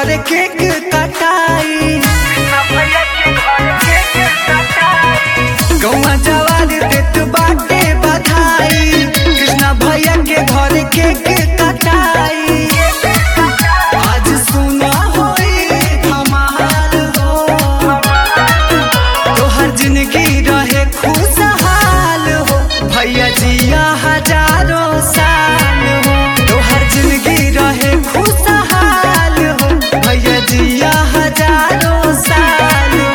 घर केक कटाई गौवा जवान देत बाटे बधाई कृष्णा भैया के घर केक कटाई आज सुना होई धमाल हो तोहर जिंदगी रहे खुशहाल हो भैया जिया हजारों साल हो तोहर जिंदगी रहे खुशहाल हो भैया जिया हजारों साल हो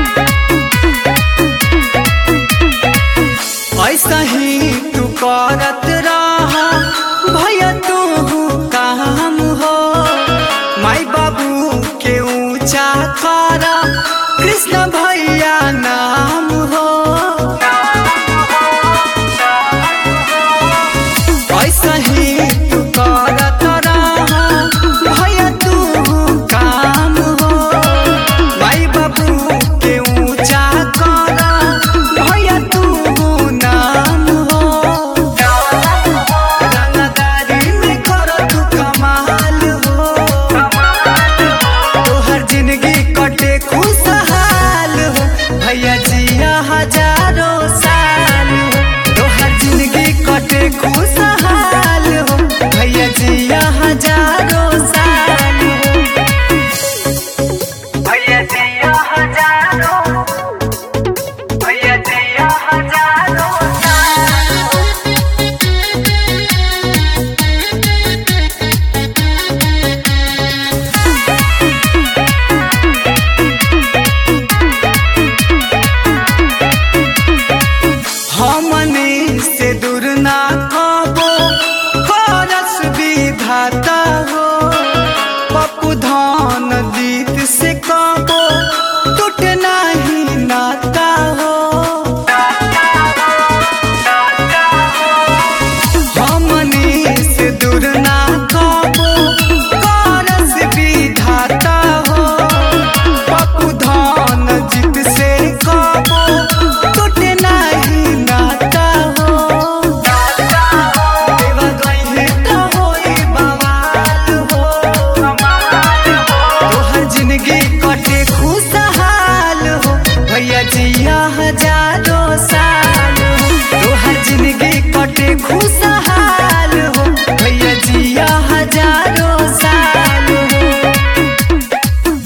ऐसा ही तू करत